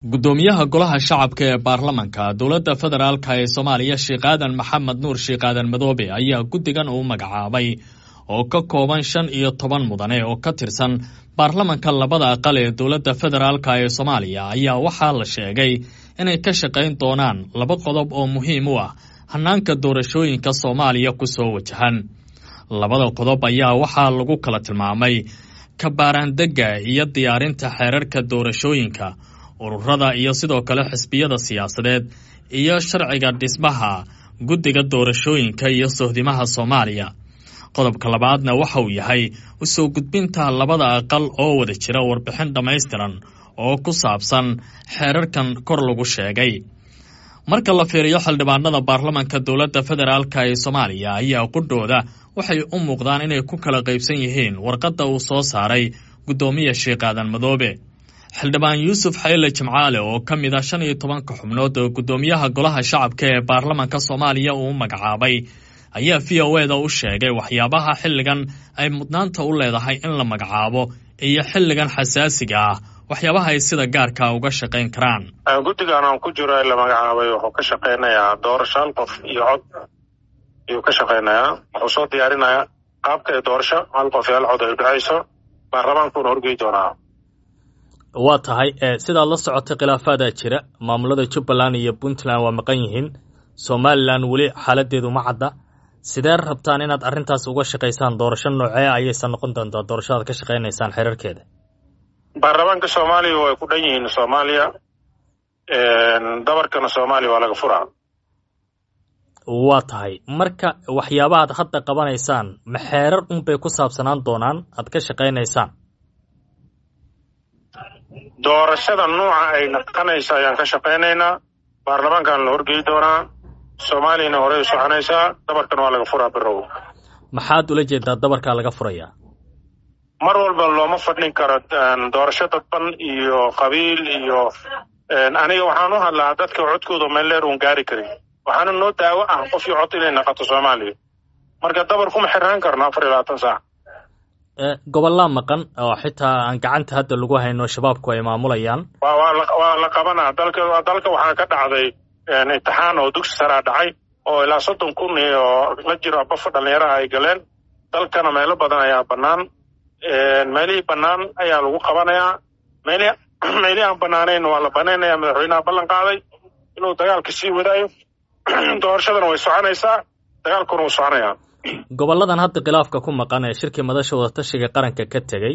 guddoomiyaha golaha shacabka ee baarlamanka dowladda federaalk ee soomaaliya sheekh aadan maxamed nuur sheekh aadan madoobe ayaa guddigan uu magacaabay oo ka kooban shan iyo toban mudane oo ka tirsan baarlamanka labada aqal ee dowladda federaalk ee soomaaliya ayaa waxaa la sheegay inay ka shaqayn doonaan laba qodob oo muhiim u ah hanaanka doorashooyinka soomaaliya ku soo wajahan labada qodob ayaa waxaa lagu kala tilmaamay kabaaraandegga iyo diyaarinta xeerarka doorashooyinka ururada iyo sidoo kale xisbiyada siyaasadeed iyo sharciga dhismaha guddiga doorashooyinka iyo sohdimaha soomaaliya qodobka labaadna waxa uu yahay usoo gudbinta labada aqal oo wada jira warbixin dhammaystiran oo ku saabsan xeerarkan kor lagu sheegay marka la fiiriyo xildhibaanada baarlamanka dowladda federaalk ee soomaaliya ayaa qudhooda waxay u muuqdaan inay ku kala qaybsan yihiin warqadda uu soo saaray guddoomiya sheekh aadan madoobe xildhibaan yuusuf xayle jimcaale oo ka mid ah shan iyo tobanka xubnood oo guddoomiyaha golaha shacabka ee baarlamanka soomaaliya uu magacaabay ayaa v o eda u sheegay waxyaabaha xilligan ay mudnaanta u leedahay in la magacaabo iyo xilligan xasaasiga ah waxyaabaha ay sida gaarka uga shaqayn karaan guddigan aan ku jiro ee la magacaabay wuxuu ka shaqaynayaa doorasho hal qof iyo cod ayuu ka shaqaynayaa wuxuu soo diyaarinayaa qaabka ee doorasho hal qof iyo hal cod ay dhacayso baarlamaankuuna horgey doonaa waa tahay sidaad la socotay khilaafaadaa jira maamulada jubbaland iyo puntland waa maqan yihiin somalilan weli xaaladeedu ma cadda sidee rabtaan inaad arrintaas uga shaqaysaan doorasho noocee ayaysan noqon doontaa doorashadaad ka shaqaynaysaan xeerarkeeda baarlamaanka soomaaliya way ku dhan yihiin soomaaliya dabarkana soomaaliya waa laga furaa waa tahay marka waxyaabahaad hadda qabanaysaan ma xeerar unbay ku saabsanaan doonaan aad ka shaqaynaysaan doorashada nuuca ay naqanaysa ayaan ka shaqaynaynaa baarlamaankan la horgey doonaa soomaaliyana horey u soconaysaa dabarkan waa laga furaa birow maxaad ula jeedaa dabarkaa laga furayaa mar walba looma fadhin karo doorasho dadban iyo qabiil iyo aniga waxaan u hadlaa dadka codkooda meelleer uun gaari karin waxaana noo daawo ah qof iyo cod inay naqato soomaaliya marka dabar kuma xirnaan karno afar iyo labaatan saac gobollaa maqan oo xitaa aan gacanta hadda lagu hayno shabaabku ay maamulayaan waa la qabanaa dalka dalka waxaa ka dhacday imtixaan oo dugsi saraa dhacay oo ilaa soddon kun iyo la jiro bafo dhallinyaraha ay galeen dalkana meelo badan ayaa bannaan meelihii bannaan ayaa lagu qabanayaa meelihii meelihii aan bannaanayn waa la banaynaya madaxweynaha ballan qaaday inuu dagaalka sii wadaayo doorashadana way soconaysaa dagaalkuna wuu soconayaa gobolladan hadda khilaafka ku maqan ee shirkii madasha wadatashiga qaranka ka tegey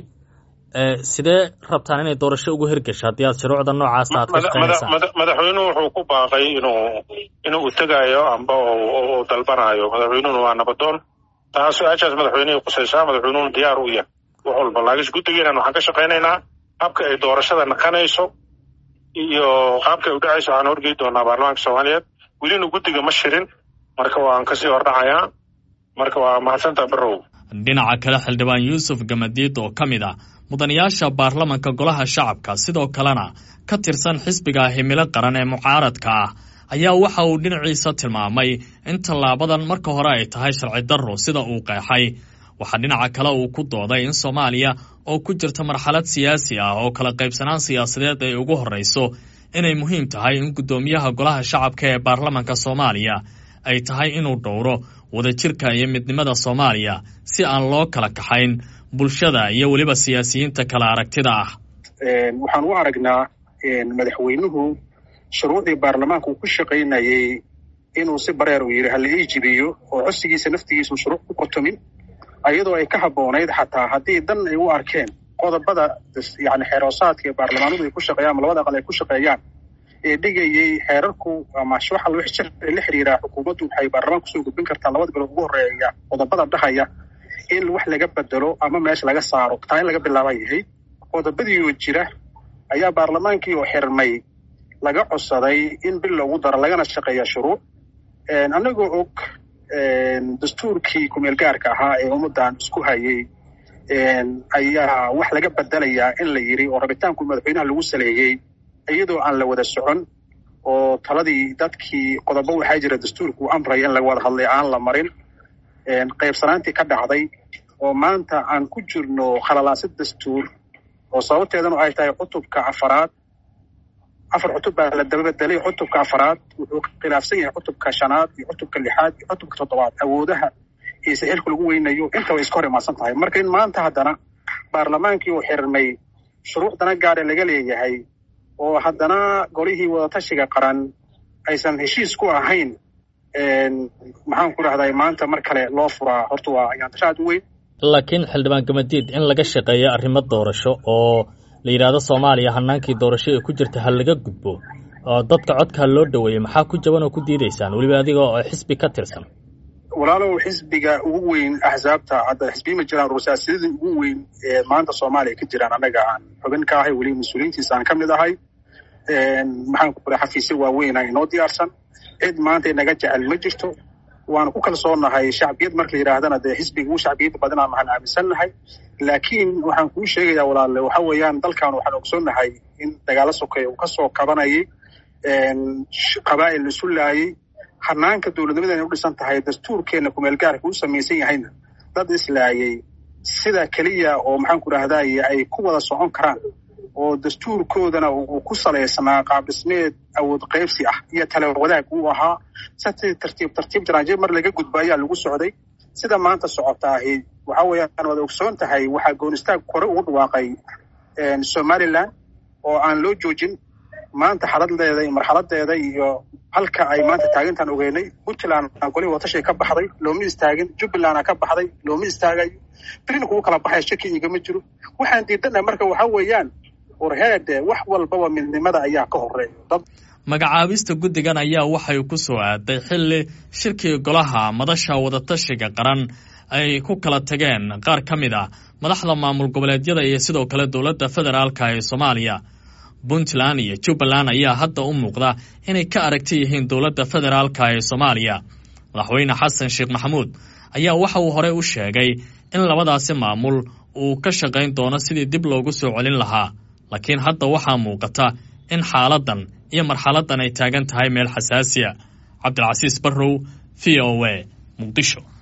sidee rabtaan inay doorasho ugu hirgasho haddii aad shuruucda noocaasa aad ka shaqaynaysaan madaxweynuhu wuxuu ku baaqay inuu inuu utagayo amba u dalbanayo madaxweynuhuna waa nabadoon taa su-aashaas madaxweynihii qusaysaa madaxweynuhuna diyaar u yahay wax walba laakiin guddigeena waxaan ka shaqaynaynaa qaabka ay doorashada naqanayso iyo qaabka ay u dhacayso waxaan horgey doonaa baarlamaanka soomaaliyeed welina guddiga ma shirin marka waan kasii hordhacayaa marka waa mahadsanta barow dhinaca kale xildhibaan yuusuf gamadiid oo ka mid ah mudanayaasha baarlamanka golaha shacabka sidoo kalena ka tirsan xisbiga himilo qaran ee mucaaradka ah ayaa waxa uu dhinaciisa tilmaamay in tallaabadan marka hore ay tahay sharci darro sida uu qeexay waxaa dhinaca kale uu ku dooday in soomaaliya oo ku jirta marxalad siyaasi ah oo kala qaybsanaan siyaasadeed ay ugu horrayso inay muhiim tahay in guddoomiyaha golaha shacabka ee baarlamanka soomaaliya ay tahay inuu dhowro wadajirka iyo midnimada soomaaliya si aan loo kala kaxayn bulshada iyo weliba siyaasiyiinta kala aragtida ah waxaan u aragnaa madaxweynuhu shuruucdii baarlamaanka uu ku shaqaynayey inuu si bareer uu yidhi hala ii jibiyo oo codsigiisa naftigiisu shuruuc ku qotomin ayadoo ay ka habboonayd xataa haddii dan ay u arkeen qodobada yani xeeroosaadka ee baarlamaanadu ay ku shaqeeyaan ama labada aqal ay ku shaqeeyaan ee dhigayey xeerarku ama waxa wixii sharci la xiriiraa xukuumaddu waxay baarlamaanka kusoo gudbin kartaa labada bilood ugu horreeya qodobada dhahaya in wax laga bedelo ama meesha laga saaro taa in laga bilaaba yahay qodobadiioo jira ayaa baarlamaankii oo xirmay laga codsaday in bil loogu daro lagana shaqeeya shuruuc annagoo og dastuurkii kumeel gaarka ahaa ee ummaddan isku hayay ayaa wax laga bedelayaa in la yidhi oo rabitaanku madaxweynaha lagu saleeyey iyadoo aan la wada socon oo taladii dadkii qodobo waxaa jira dastuurku u amraya in laga wada hadlay aan la marin qaybsanaantii ka dhacday oo maanta aan ku jirno khalalaasid dastuur oo sababteedanu ay tahay cutubka afaraad afar cutub baa la dababedelay cutubka afaraad wuxuu khilaafsan yahay cutubka shanaad iyo cutubka lixaad iyo cutubka toddobaad awoodaha iyo saxiilka lagu weynayo inta way iska hor imaadsan tahay marka in maanta haddana baarlamaankii uu xirmay shuruucdana gaare laga leeyahay oo haddana golihii wadatashiga qaran aysan heshiis ku ahayn maxaan ku dhahday maanta mar kale loo furaa horta waa ayaantasho aad u weyn laakiin xildhibaan gamadiid in laga shaqeeyo arrimo doorasho oo la yidhaahdo soomaaliya hanaankii doorasho ee ku jirta ha laga gudbo oo dadka codka loo dhoweeyey maxaa ku jaban oo ku diidaysaan weliba adiga oo xisbi ka tirsan walaalow xisbiga ugu weyn axsaabta hadda xisbiyi ma jiraan rursaasidadii ugu weyn ee maanta soomaaliya ka jiraan annaga aan xubin ka ahay weliba mas-uuliyiintiisa aan ka mid ahay maxaan ku raa xafiisyo waaweyna inoo diyaarsan cid maanta inaga jecel ma jirto waanu ku kalsoonahay shacbiyad marka la yidhaahdana dee xisbiga ugu shacbiyadda badinaa maxaan aaminsannahay laakiin waxaan kuu sheegayaa walaale waxa weeyaan dalkan waxaan ogsoonnahay in dagaalo sokeeye uu kasoo kabanayay qabaa'il isu laayay hanaanka dowladnimadeena u dhisan tahay dastuurkeenna kumeelgaarka u samaysan yahayna dad islaayay sida keliya oo maxaan ku dhahdaye ay ku wada socon karaan oo dastuurkoodana uu ku salaysnaa qaab dhismeed awood qaybsi ah iyo tale wadaag uu ahaa si tartiib tartiib jaraanjir mar laga gudbo ayaa lagu socday sida maanta socotaahi waxa weeyaan waad ogsoon tahay waxaa goonistaag kore ugu dhawaaqay somalilan oo aan loo joojin maanta xaladdeeda iyo marxaladeeda iyo halka ay maanta taagintaan ogeynay puntland golihii watashay ka baxday looma istaagin jubbalandna ka baxday looma istaagayo birina kugu kala baxaya shaki igama jiro waxaan diidanaha marka waxa weeyaan warheede wax walbaba midnimada ayaa ka horeeya magacaabista guddigan ayaa waxay ku soo aaday xilli shirkii golaha madasha wadatashiga qaran ay ku kala tageen qaar ka mid ah madaxda maamul goboleedyada iyo sidoo kale dowladda federaalka ee soomaaliya puntland iyo jubbaland ayaa hadda u muuqda inay ka aragti yihiin dowladda federaalka ee soomaaliya madaxweyne xasan sheekh maxamuud ayaa waxa uu horey u sheegay in labadaasi maamul uu ka shaqayn doono sidii dib loogu soo celin lahaa laakiin hadda waxaa muuqata in xaaladdan iyo marxaladdan ay taagan tahay meel xasaasiya cabdilcasiis barrow v o a muqdisho